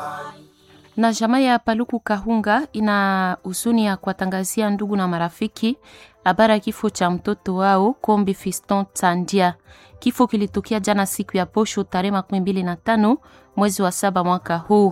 Na jamaa ya Paluku Kahunga ina huzuni ya kuwatangazia ndugu na marafiki habari ya kifo cha mtoto wao Kombi Fiston Tandia. Kifo kilitokea jana siku ya posho tarehe makumi mbili na tano mwezi wa saba mwaka huu,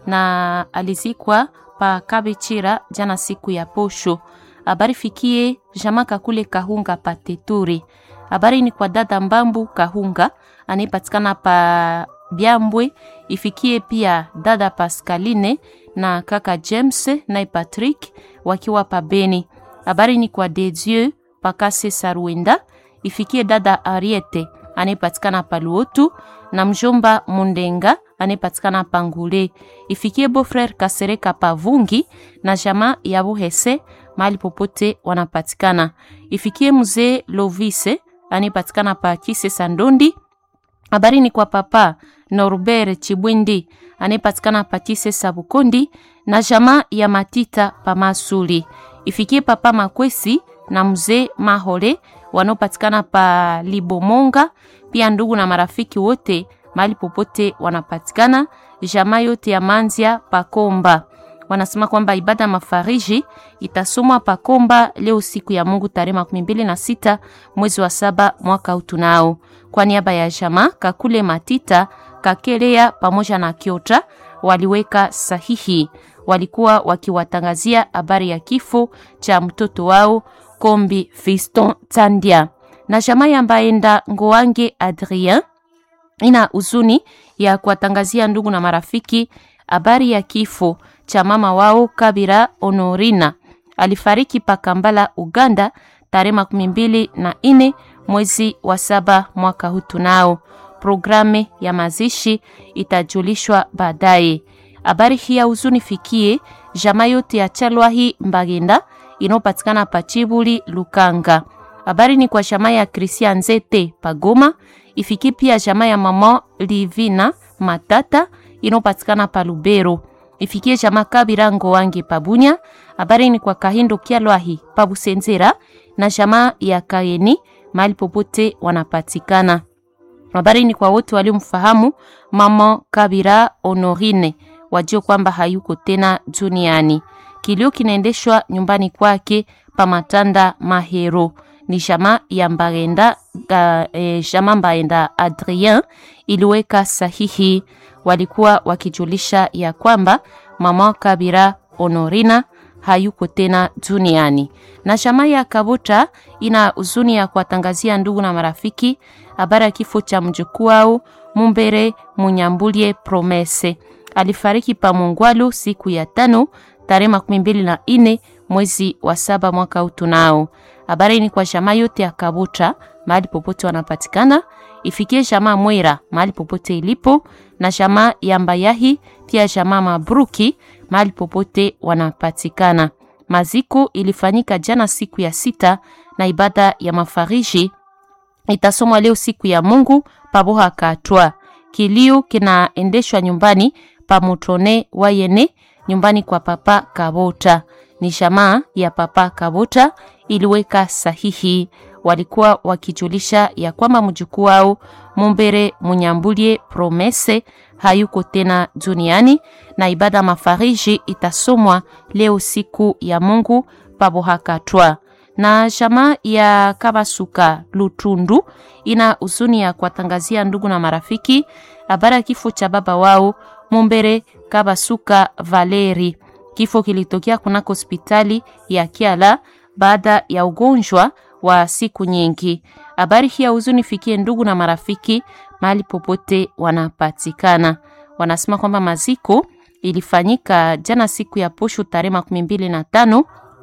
na alizikwa pa Kabichira jana siku ya posho. Habari fikie jamaa Kakule Kahunga Pateturi. Habari ni kwa dada Mbambu Kahunga anayepatikana pa Byambwe, ifikie pia dada Pascaline na kaka James na Patrick wakiwa pa Beni. Habari ni kwa Dedieu Pakase Sarwenda, ifikie dada Ariete anayepatikana pa Luotu na mjomba Mundenga anayepatikana pa Ngule, ifikie beau-frere Kasereka pa Vungi na jamaa ya Buhese mahali popote wanapatikana. Ifikie mzee Lovise anayepatikana pa Kise Sandondi. Habari ni kwa papa Norbert Chibwindi anayepatikana pa Kise Sabukondi na jamaa ya Matita pa Masuli. Ifikie papa Makwesi na mzee Mahole wanaopatikana pa Libomonga, pia ndugu na marafiki wote mahali popote wanapatikana, jamaa yote ya Manzia Pakomba wanasema kwamba ibada ya mafariji itasomwa Pakomba leo siku ya Mungu tarehe makumi mbili na sita mwezi wa saba mwaka utunao. Kwa niaba ya jamaa Kakule Matita Kakelea pamoja na Kiota waliweka sahihi, walikuwa wakiwatangazia habari ya kifo cha mtoto wao Kombi Fiston Tandia na jamaa ya Mbaenda Ngoange Adrien ina huzuni ya kuwatangazia ndugu na marafiki habari ya kifo cha mama wao Kabira Honorina alifariki pa Kampala, Uganda tarehe makumi mbili na ine mwezi wa saba mwaka huu. Tunao programe ya mazishi itajulishwa baadaye. Habari hii ya huzuni fikie jamaa yote ya Chalwahi Mbagenda inayopatikana pa Chibuli Lukanga. Habari ni kwa jamaa ya Christian Zete Pagoma, ifikie pia jamaa ya mama Livina Matata inayopatikana pa Lubero ifikie jamaa Kabira Ngowange Pabunya. Habari ni kwa Kahindo Kyalwahi Pabusenzera na jamaa ya Kaeni mahali popote wanapatikana. Habari ni kwa wote waliomfahamu mama Kabira Honorine, wajue kwamba hayuko tena duniani. Kilio kinaendeshwa nyumbani kwake pa Matanda Mahero. Ni jamaa ya Mbaenda, uh, eh, jamaa Mbaenda Adrien iliweka sahihi walikuwa wakijulisha ya kwamba mama Kabira Honorina hayuko tena duniani. Na jamaa ya Kabuta ina huzuni ya kuwatangazia ndugu na marafiki habari ya kifo cha mjukuu wao Mumbere Munyambulie Promese. Alifariki pa Mungwalu siku ya tano tarehe makumi mbili na ine mwezi wa saba mwaka utunao. Habari ni kwa jamaa yote ya Kabuta mahali popote wanapatikana ifikie jamaa Mwera mahali popote ilipo na jamaa ya Mbayahi pia jamaa Mabruki mahali popote wanapatikana. Maziko ilifanyika jana siku ya sita na ibada ya mafariji itasomwa leo siku ya Mungu paboha katwa. Kilio kinaendeshwa nyumbani pa Mutone Wayene nyumbani kwa papa Kabota. Ni jamaa ya papa Kabota iliweka sahihi walikuwa wakijulisha ya kwamba mjukuu wao Mumbere Munyambulie Promese hayuko tena duniani na ibada mafariji itasomwa leo siku ya Mungu pabohakatwa. Na jamaa ya Kabasuka Lutundu ina huzuni ya kuwatangazia ndugu na marafiki habari ya kifo cha baba wao Mumbere Kabasuka Valeri. Kifo kilitokea kunako hospitali ya Kiala baada ya ugonjwa wa siku nyingi. Habari hii ya huzuni fikie ndugu na marafiki mahali popote wanapatikana. Wanasema kwamba maziko ilifanyika jana siku ya posho tarehe makumi mbili na tano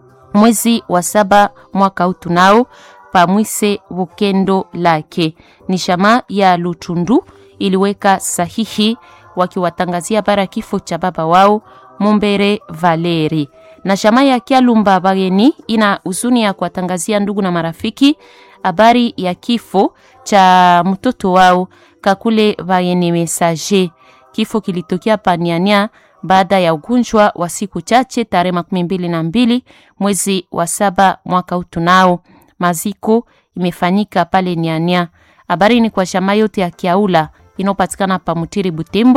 mwezi wa saba mwaka huu tunao pamwise Bukendo lake. Ni shama ya Lutundu iliweka sahihi wakiwatangazia habari ya kifo cha baba wao Mumbere Valeri na shama ya Kialumba Bageni ina huzuni ya kuwatangazia ndugu na marafiki habari ya kifo cha mtoto wao Kakule Bageni Message. Kifo kilitokea paniania baada ya ugonjwa wa siku chache tarehe makumi mbili na mbili mwezi wa saba mwaka utunao. Maziko imefanyika pale Niania. Habari ni kwa shama yote ya Kiaula inayopatikana pa Mutiri Butembo,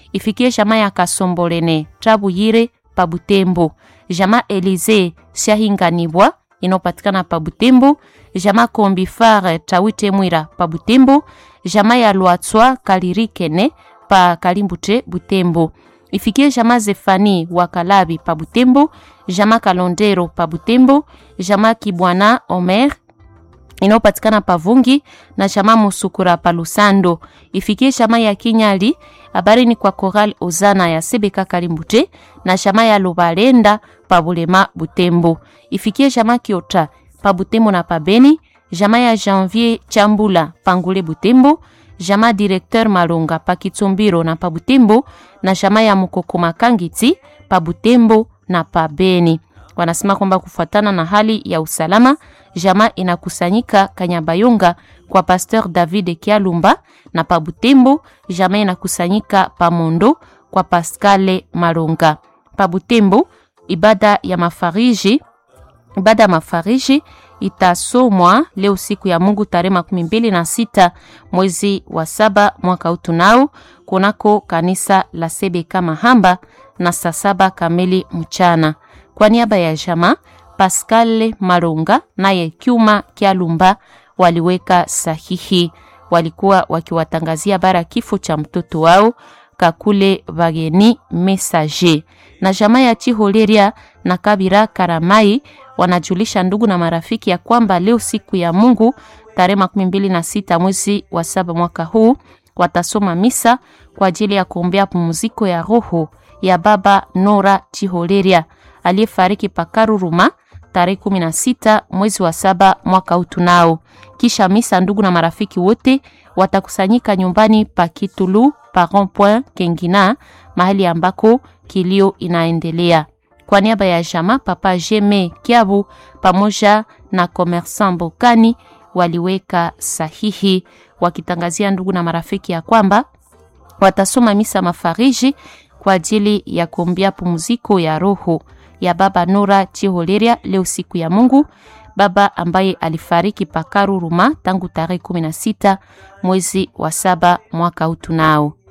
ifikie jamaa ya Kasombolene Trabuyire pa Butembo, jamaa Elize Shahinganibwa inayopatikana pa Butembo, jamaa Kombifar Tawite Mwira pa Butembo, jamaa ya Lwatswa Kalirikene pa Kalimbute Butembo ifikie jamaa Zefani wa Kalabi pa Butembo, jamaa Kalondero pa Butembo, jamaa Kibwana Omer inayopatikana pa Vungi na jamaa Musukura pa Lusando. Ifikie jamaa ya Kinyali, habari ni kwa Koral Ozana ya Sebeka Kalimbute na jamaa ya Lubalenda pa Bulema Butembo. Ifikie jamaa Kiota pa Butembo na pa Beni, jamaa ya Janvier Chambula Pangule Butembo, jamaa Directeur Malonga pa Kitsombiro na pa Butembo na jamaa ya Mukokoma Kangiti pa Butembo na pa Beni. Wanasema kwamba kufuatana na hali ya usalama, jamaa inakusanyika Kanyabayonga kwa Pasteur David Kialumba na pa Butembo, jamaa inakusanyika pa Mondo kwa Pascale Malonga. Pa Butembo, ibada ya mafariji ibada ya mafariji itasomwa leo siku ya Mungu tarehe makumi mbili na sita mwezi wa saba mwaka utunao kunako kanisa la Sebeka Mahamba na saa saba kamili mchana. Kwa niaba ya jamaa Pascal Malonga naye Kyuma Kyalumba waliweka sahihi, walikuwa wakiwatangazia bara kifo cha mtoto wao Kakule Bageni Messager na jamaa ya Chiholeria na Kabira Karamai wanajulisha ndugu na marafiki ya kwamba leo siku ya Mungu tarehe makumi mbili na sita mwezi wa saba mwaka huu watasoma misa kwa ajili ya kuombea pumziko ya roho ya baba Nora Chiholeria aliyefariki Pakaruruma tarehe kumi na sita mwezi wa saba mwaka huu tunao. Kisha misa, ndugu na marafiki wote watakusanyika nyumbani pa Kitulu pa Rond-Point Kengina, mahali ambako kilio inaendelea. Kwa niaba ya jama Papa Jeme Kiabu pamoja na Commerçant Bokani waliweka sahihi wakitangazia ndugu na marafiki ya kwamba watasoma misa mafariji kwa ajili ya kuombea pumziko ya roho ya baba Nora Chiholeria leo siku ya Mungu, baba ambaye alifariki Pakaruruma tangu tarehe 16 mwezi wa saba mwaka huu tunao.